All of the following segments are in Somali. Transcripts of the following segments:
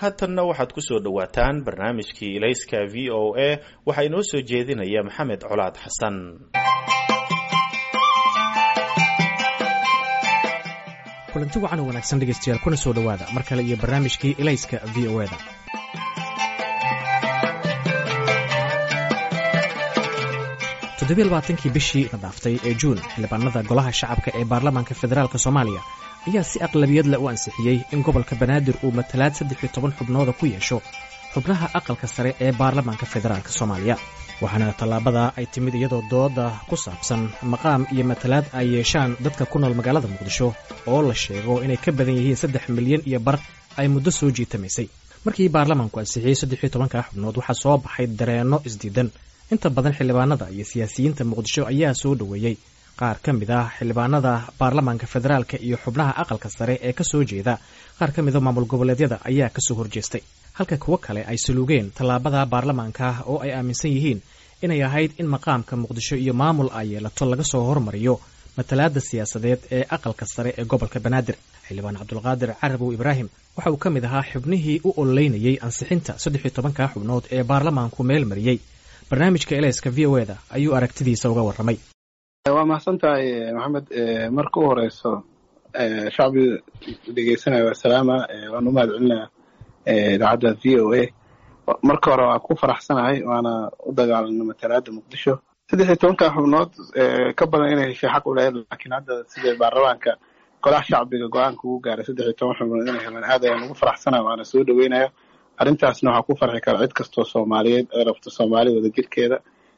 haatanna waxaad ku soo dhowaataan barnaamijkii ilayska v o a waxaa inoo soo jeedinaya maxamed colaad xasan kulanti wacan oo wanaagsan dhegaystayaal kuna soo dhowaada mar kale iyo barnaamijkii ilayska v o eda toddobiy labaatankii bishii la dhaaftay ee juun xildhibaanada golaha shacabka ee baarlamaanka federaalk soomaaliya ayaa si aqlabiyadle u ansixiyey in gobolka banaadir uu matalaad saddex iyo toban xubnooda ku yeesho xubnaha aqalka sare ee baarlamaanka federaalk soomaaliya waxaana tallaabada ay timid iyadoo dooda ku saabsan maqaam iyo matalaad ay yeeshaan dadka ku nool magaalada muqdisho oo la sheego inay ka badan yihiin saddex milyan iyo bar ay muddo soo jiitamaysay markii baarlamaanku ansixiyey saddex iyo tobanka xubnood waxaa soo baxay dareenno isdiidan inta badan xildhibaanada iyo siyaasiyiinta muqdisho ayaa soo dhoweeyey qaar ka mid ah xildhibaanada baarlamaanka federaalka iyo xubnaha aqalka sare ee ka soo jeeda qaar ka mida maamul goboleedyada ayaa kasoo horjeestay halka kuwo kale ay saluugeen tallaabada baarlamaanka oo ay aaminsan yihiin inay ahayd in maqaamka muqdisho iyo maamul ay yeelato laga soo hormariyo matalaada siyaasadeed ee aqalka sare ee gobolka banaadir xildhibaan cabdulqaadir carabow ibraahim waxa uu ka mid ahaa xubnihii u ololeynayey ansixinta saddex iyo tobanka xubnood ee baarlamaanku meel mariyey barnaamijka eleyska v o eda ayuu aragtidiisa uga warramay waa mahadsan tahay maxamed marka u horeyso shacbiga dhegeysanaya waa salaama waan u mahad celinaya idaacadda v o a marka hore waa ku faraxsanahay waana u dagaalana matalaada muqdisho saddex iyo tobanka xubnood ka badan inay heshay xaq u lahayd laakiin hadda sida baarlamaanka golaha shacbiga go-aanka ugu gaaray saddex iyo toban xubnood inay helaan aad ayaan ugu faraxsanaya waana soo dhaweynaya arrintaasna waxaa ku farxi kara cid kastoo soomaaliyeed ee rabto soomaali wada jirkeeda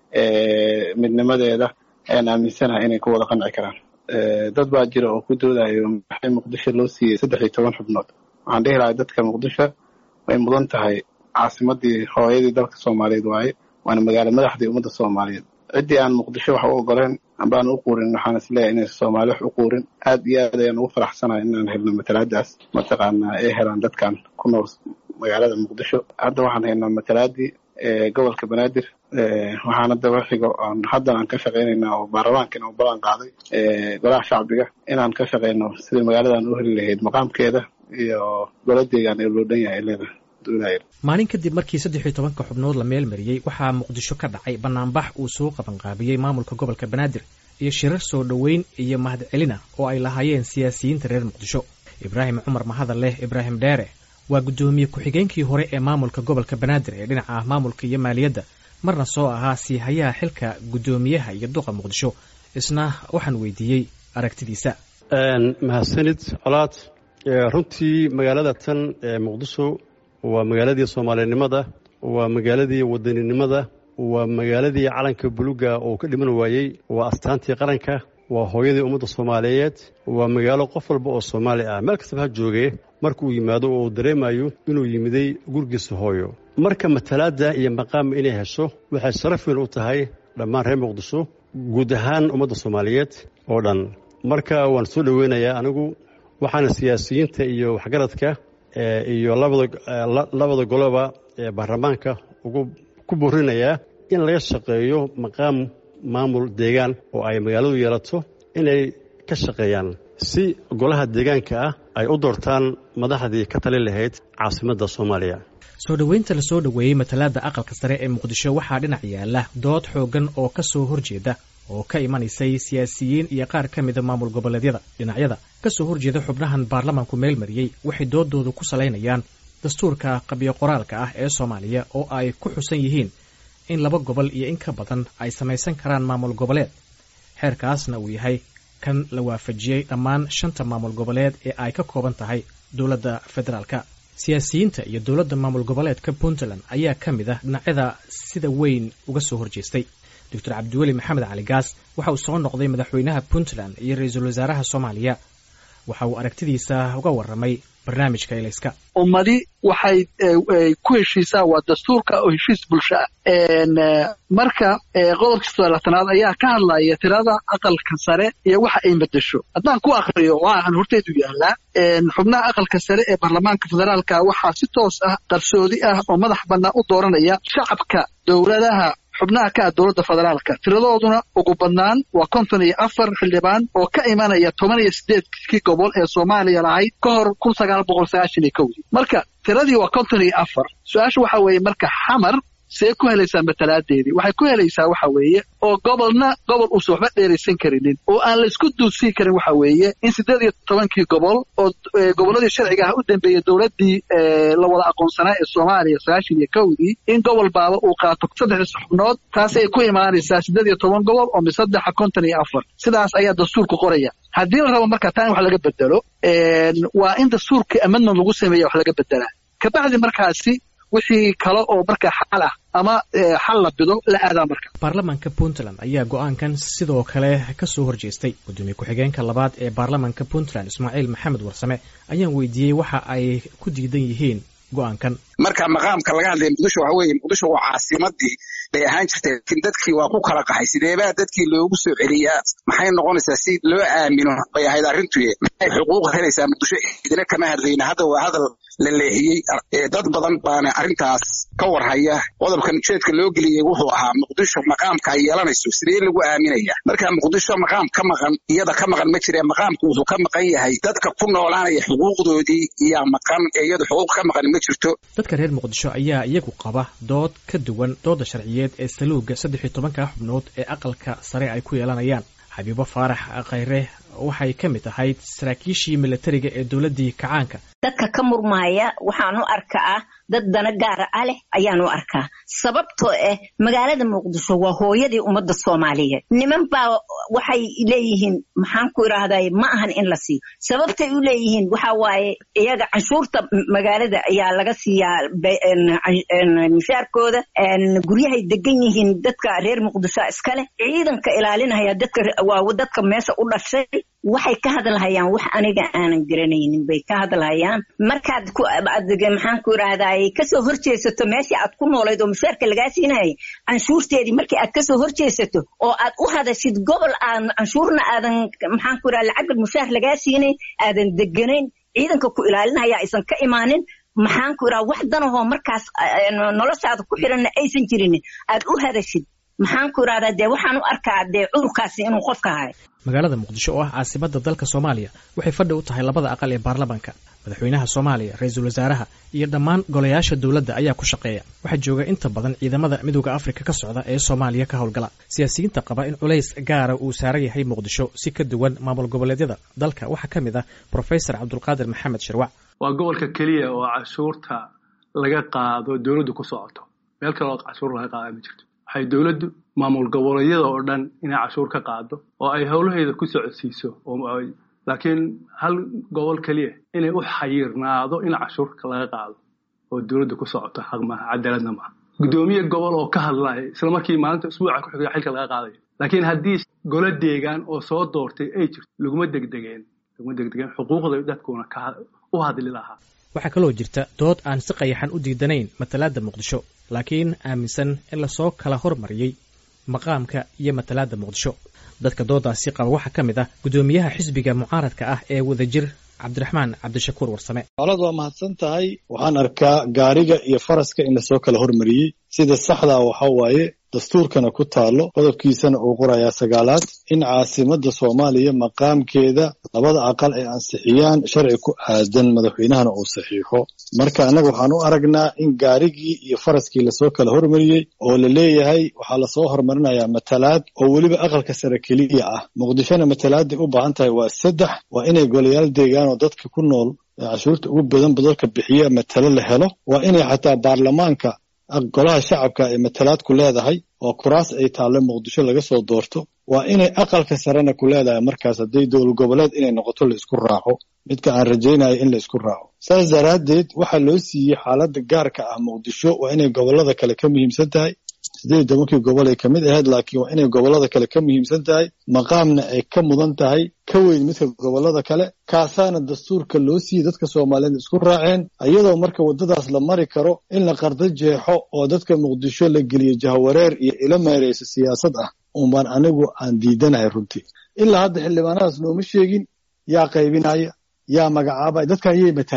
midnimadeeda ayaan aaminsanahay inay ku wada qanci karaan dad baa jira oo ku doodayo maxay muqdisho loo siiyey saddex iyo toban xubnood waxaan dhihi lahay dadka muqdisho way mudan tahay caasimadii hooyadii dalka soomaaliyeed waaye waana magaalo madaxdii ummadda soomaaliyeed ciddii aan muqdisho wax u ogoleen ambaan u quurin waxaan isleeyahay inaysan soomaali wax u quurin aad iyo aad ayaan ugu faraxsanahay inaan helno matalaadaas mataqaanaa ay helaan dadkan ku nool magaalada muqdisho hadda waxaan haynaa matalaadii gobolka banaadir waxaana daba xigo aan haddan aan ka shaqaynayna oo baarlamaankiina u ballan qaaday golaha shacbiga inaan ka shaqayno sidai magaaladan u heli lahayd maqaamkeeda iyo goladeegaan ee loo dhan yahay leeda maalin kadib markii saddex iyo tobanka xubnood la meel mariyey waxaa muqdisho ka dhacay banaanbax uu soo qabanqaabiyey maamulka gobolka banaadir iyo shirar soo dhoweyn iyo mahadcelina oo ay lahaayeen siyaasiyiinta reer muqdisho ibraahim cumar mahadaleh ibraahim dheere waa guddoomiye ku-xigeenkii hore ee maamulka gobolka banaadir ee dhinaca maamulka iyo maaliyadda marna soo ahaa siihayaha xilka guddoomiyaha iyo duqa muqdisho isna waxaan weydiiyey aragtidiisa mahadsanid colaad runtii magaalada tan ee muqdisho waa magaaladii soomaalinimada waa magaaladii wadaninimada waa magaaladii calanka buluga oo ka dhiman waayey waa astaantii qaranka waa hooyadii ummadda soomaaliyeed waa magaalo qof walba oo soomaali ah meel kastaba ha joogee marka uu yimaado oo uu dareemayo inuu yimiday gurigiisa hooyo marka matalaadda iyo maqaama inay hesho waxay sharaf weyn u tahay dhammaan reer muqdisho guud ahaan ummadda soomaaliyeed oo dhan marka waan soo dhoweynayaa anigu waxaana siyaasiyiinta iyo waxgaradka iyo labada goloba ee baarlamaanka ugu ku boorinayaa in laga shaqeeyo maqaam maamul deegaan oo ay magaaladu yeelato inay ka shaqeeyaan si golaha deegaanka ah ay u doortaan madaxdii ka tali lahayd caasimadda soomaaliya soo dhoweynta la soo dhoweeyey matalaada aqalka sare ee muqdisho waxaa dhinac yaala dood xooggan oo ka soo horjeeda oo ka imanaysay siyaasiyiin iyo qaar ka mida maamul goboleedyada dhinacyada ka soo horjeeda xubnahan baarlamaanku meel mariyey waxay doodoodu ku salaynayaan dastuurka qabyo qoraalka ah ee soomaaliya oo ay ku xusan yihiin in laba gobol iyo in ka badan ay samaysan karaan maamul goboleed xeerkaasna uu yahay kan la waafajiyey dhammaan shanta maamul goboleed ee ay ka kooban tahay dowladda federaalka siyaasiyiinta iyo dowladda maamul goboleedka puntland ayaa ka mid ah dhinacyada sida weyn uga soo horjeestay doctor cabdiweli maxamed cali gaas waxa uu soo noqday madaxweynaha puntland iyo ra-iisul wasaaraha soomaaliya waxa uu aragtidiisa uga warramay barnaamijka elayska ummadi waxay ku heshiisaa waa dastuurka oo heshiis bulsho ah marka qodobka sodolaatanaad ayaa ka hadlaya tirada aqalka sare iyo waxa ay bedesho haddaan ku akriyo waxaan horteedu yaallaa xubnaha aqalka sare ee baarlamaanka federaalka waxaa si toos ah qarsoodi ah oo madax bannaan u dooranaya shacabka dowladaha xubnaha ka ah dowladda federaalka tiradooduna ugu badnaan waa konton iyo afar xildhibaan oo ka imanaya toban iyo sideedkii gobol ee soomaaliya lahayd ka hor kun sagaal boqol sagaashan iyo kowdii marka tiradii waa konton iyo afar su-aasha waxa weeye marka xamar see ku helaysaa matalaadeedii waxay ku helaysaa waxa weeye oo gobolna gobol uusan waxba dheeraysan karinin oo aan la isku duudsii karin waxa weeye in siddeed iyo tobankii gobol oo gobolladii sharciga ah u dambeeyey dowladdii la wada aqoonsanaa ee soomaaliya sagaashan iyo kowdii in gobol baaba uu qaato saddexdii xubnood taasay ku imaanaysaa siddeed iyo toban gobol oo misaddexa konton iyo afar sidaas ayaa dastuurku qoraya haddii la rabo marka taa in wax laga bedelo waa in dastuurkii amendment lagu sameeya wax laga bedelaa kabacdi markaasi wixii kale oo marka xal ah ama xal la bido la aadaa marka baarlamaanka puntland ayaa go-aankan sidoo kale ka soo horjeestay gudoomiye ku-xigeenka labaad ee baarlamaanka puntland ismaaciil maxamed warsame ayaan weydiiyey waxa ay ku diidan yihiin go-aankan marka maqaamka laga hadlaya muqdisho waxa weeye muqdisho waa caasimadii bay ahaan jirtay laakiin dadkii waa ku kala qaxay sideebaa dadkii loogu soo celiyaa maxay noqonaysaa si loo aamino bay ahayd arrintuye maxay xuquuq helaysaa muqdisho idina kama hadlayna hadda waa hadal la leexiyey dad badan baana arrintaas ka warhaya qodobkan ujeedka loo geliyey wuxuu ahaa muqdisho maqaamka ay yeelanayso sidee lagu aaminaya marka muqdisho maqaam ka maqan iyada ka maqan ma jire maqaamku wuxuu ka maqan yahay dadka ku noolaanaya xuquuqdoodii iyaa maqan ee iyadu xuquuq ka maqan ma jirto dadka reer muqdisho ayaa iyagu qaba dood ka duwan dooda sharciyeed ee saluuga saddex iyo tobanka xubnood ee aqalka sare ay ku yeelanayaan xabiibo faarax khayre waxay ka mid ahayd saraakiishii milatariga ee dowladdii kacaanka dadka ka murmaaya waxaan u arkaa dad dana gaara ah leh ayaan u arkaa sababtoo ah magaalada muqdisho waa hooyadii ummadda soomaaliyeed niman baa waxay leeyihiin maxaan ku idhaahday ma ahan in la siiyo sababtay u leeyihiin waxa waaye iyaga canshuurta magaalada ayaa laga siiyaa mishaarkooda guryahay degan yihiin dadka reer muqdisho iskale ciidanka ilaalinaya dadka waa dadka meesha u dhashay waxay ka hadlahayaan wax aniga aanan garanaynin bay ka hadlahayaan markaad maxaan ku idhaahday kasoo horjeesato meeshii aad ku noolayd oo mushaarka lagaa siinayay canshuurteedii markii aad kasoo horjeesato oo aad u hadashid gobol aan canshuurna aadan maxaan ku idhahda lacagga mushaar lagaa siinayn aadan deganayn ciidanka ku ilaalinaya aysan ka imaanin maxaan ku idhaha wax danahoo markaas noloshaada ku xiranna aysan jirin aad u hadashid maxaan ku idhahdaa dee waxaan u arkaa dee cudurkaasi inuu qofka hayo magaalada muqdisho oo ah caasimadda dalka soomaaliya waxay fadhi u tahay labada aqal ee baarlamaanka madaxweynaha soomaaliya ra-iisul wasaaraha iyo dhammaan golayaasha dowladda ayaa ku shaqeeya waxaa jooga inta badan ciidamada midooda afrika ka socda ee soomaaliya ka howlgala siyaasiyiinta qaba in culays gaara uu saaran yahay muqdisho si ka duwan maamul goboleedyada dalka waxaa ka mid ah profesor cabdulqaadir maxamed shirwac waa gobolka keliya oo cashuurta laga qaado dowladdu ku socoto meel kale oo cashuur laga qaada ma jirto waxay dowladdu maamul goboleedyada oo dhan inay cashuur ka qaado oo ay howlaheeda ku socodsiiso laakiin hal gobol keliya inay u xayirnaado in cashuurka laga qaado oo dowladda ku socoto xaq maaha cadaaladna maaha guddoomiye gobol oo ka hadlaya isla markii maalinta usbuuca ku xiga xilka laga qaadayo laakiin haddii golo deegaan oo soo doortay ay jirto laguma degdegeen laguma degdegeen xuquuqda dadkuna u hadli lahaa waxaa kaloo jirta dood aan si qayaxan u diidanayn matalaadda muqdisho laakiin aaminsan in lasoo kala hormariyey maqaamka iyo matalaadda muqdisho dadka doodaasi qaba waxaa ka mid ah guddoomiyaha xisbiga mucaaradka ah ee wadajir cabdiraxmaan cabdishakuur warsame olad waa mahadsan tahay waxaan arkaa gaariga iyo faraska in lasoo kala hormariyey sida saxdaa waxa waaye dastuurkana ku taalo qodobkiisana uu qorayaa sagaalaad in caasimadda soomaaliya maqaamkeeda labada aqal ay ansixiyaan sharci ku aadan madaxweynahana uu saxiixo marka annaga waxaan u aragnaa in gaarigii iyo faraskii lasoo kala hormariyey oo la leeyahay waxaa lasoo hormarinayaa matalaad oo weliba aqalka sare keliya ah muqdishona matalaaday u baahan tahay waa saddex waa inay golayaal deegaan oo dadka ku nool cashuurta ugu badanba dadka bixiya matalo la helo waa inay xataa baarlamaanka golaha shacabka ay matalaad ku leedahay oo kuraas ay taalle muqdisho laga soo doorto waa inay aqalka sarena ku leedahay markaas hadday dowlad goboleed inay noqoto la isku raaco midka aan rajaynayo in la isku raaco saas daraaddeed waxaa loo siiyey xaaladda gaarka ah muqdisho waa inay gobollada kale ka muhiimsan tahay siddeed tobankii gobol ay ka mid ahayd laakiin waa inay gobollada kale ka muhiimsan tahay maqaamna ay ka mudan tahay ka weyn midka gobollada kale kaasaana dastuurka loo siiyey dadka soomaaliyeed isku raaceen iyadoo marka waddadaas la mari karo in la qardo jeexo oo dadka muqdisho la geliyo jahawareer iyo ilo meerayso siyaasad ah unbaan anigu aan diidanahay runtii ilaa hadda xildhibaanadaas nooma sheegin yaa qaybinaya yaa magacaabaya dadkan yay matalaan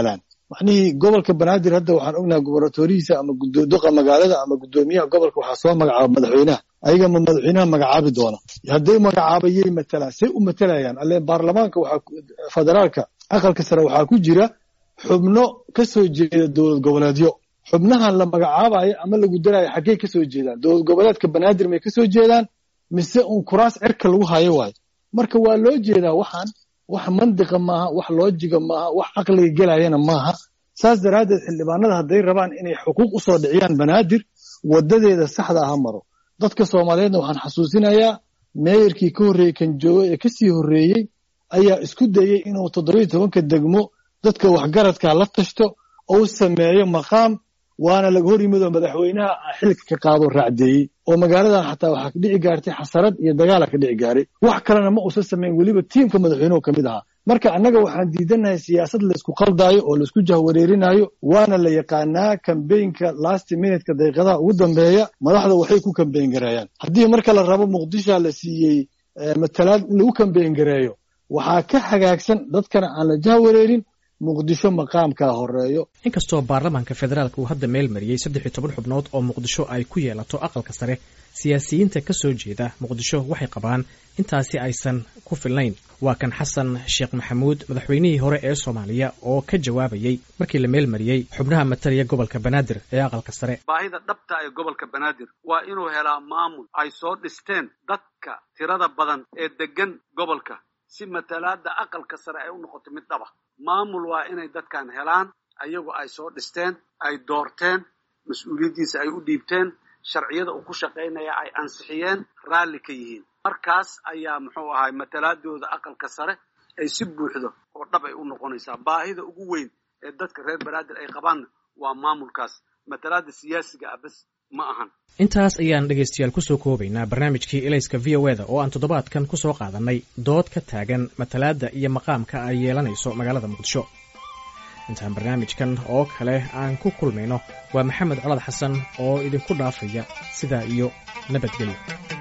macnihii gobolka banaadir hadda waxaan ognahay gubernatorihiisa ama duqa magaalada ama guddoomiyaha gobolka waxaa soo magacaaba madaxweynaha ayaga ma madaxweynaha magacaabi doona hadday magacaabayay matalaan say u matalayaan alle baarlamaanka waxaa federaalka aqalka sare waxaa ku jira xubno ka soo jeeda dowlad goboleedyo xubnahan la magacaabayo ama lagu daraayo xaggey ka soo jeedaan dowlad goboleedka banaadir may ka soo jeedaan mise uun kuraas cirka lagu hayo waayo marka waa loo jeedaa waxaan wax mandiqa maaha wax loojiga maaha wax caqliga gelayana maaha saas daraaddeed xildhibaanada hadday rabaan inay xuquuq u soo dhiciyaan banaadir wadadeeda saxda aha maro dadka soomaaliyeedna waxaan xasuusinayaa meeyarkii ka horreeyey kan joogo ee kasii horreeyey ayaa isku dayey inuu toddobiyo tobanka degmo dadka waxgaradka la tashto ou sameeyo maqaam waana laga hor yimid oo madaxweynaha xilka ka qaado raacdeeyey oo magaaladan xataa waxaa ka dhici gaartay xasarad iyo dagaala ka dhici gaaray wax kalena ma uusan samayn weliba tiimka madaxweynuhu ka mid ahaa marka annaga waxaan diidanahay siyaasad laysku qaldaayo oo laisku jahwareerinayo waana la yaqaanaa kambeynka last minutka daqiiqadaha ugu dambeeya madaxda waxay ku kambeyn gareeyaan haddii marka la rabo muqdishoa la siiyey matalaad in lagu kambeyn gareeyo waxaa ka hagaagsan dadkana aan la jahwareerin muqdisho maqaamkaa horeeyo inkastoo baarlamaanka federaalka uu hadda meel mariyey saddex iyo toban xubnood oo muqdisho ay ku yeelato aqalka sare siyaasiyiinta ka soo jeeda muqdisho waxay qabaan intaasi aysan ku filnayn waa kan xasan sheekh maxamuud madaxweynihii hore ee soomaaliya oo ka jawaabayey markii la meel mariyey xubnaha matalaya gobolka banaadir ee aqalka sare baahida dhabta ee gobolka banaadir waa inuu helaa maamul ay soo dhisteen dadka tirada badan ee degan gobolka si matalaada aqalka sare ay u noqoto mid dhaba maamul waa inay dadkan helaan ayagu ay soo dhisteen ay doorteen mas-uuliyaddiisa ay u dhiibteen sharciyada uu ku shaqaynaya ay ansixiyeen raalli ka yihiin markaas ayaa muxuu ahay matalaadooda aqalka sare ay si buuxdo oo dhab ay u noqonaysaa baahida ugu weyn ee dadka reer banaadir ay qabaanna waa maamulkaas matalaada siyaasiga ah bas ma ahan intaas ayaan dhegaystayaal kusoo koobaynaa barnaamijkii elayska v o eda oo aan toddobaadkan ku soo qaadannay dood ka taagan matalaadda iyo maqaamka ay yeelanayso magaalada muqdisho intaan barnaamijkan oo kale aan ku kulmayno waa maxamed colad xasan oo idinku dhaafaya sidaa iyo nabadgelyo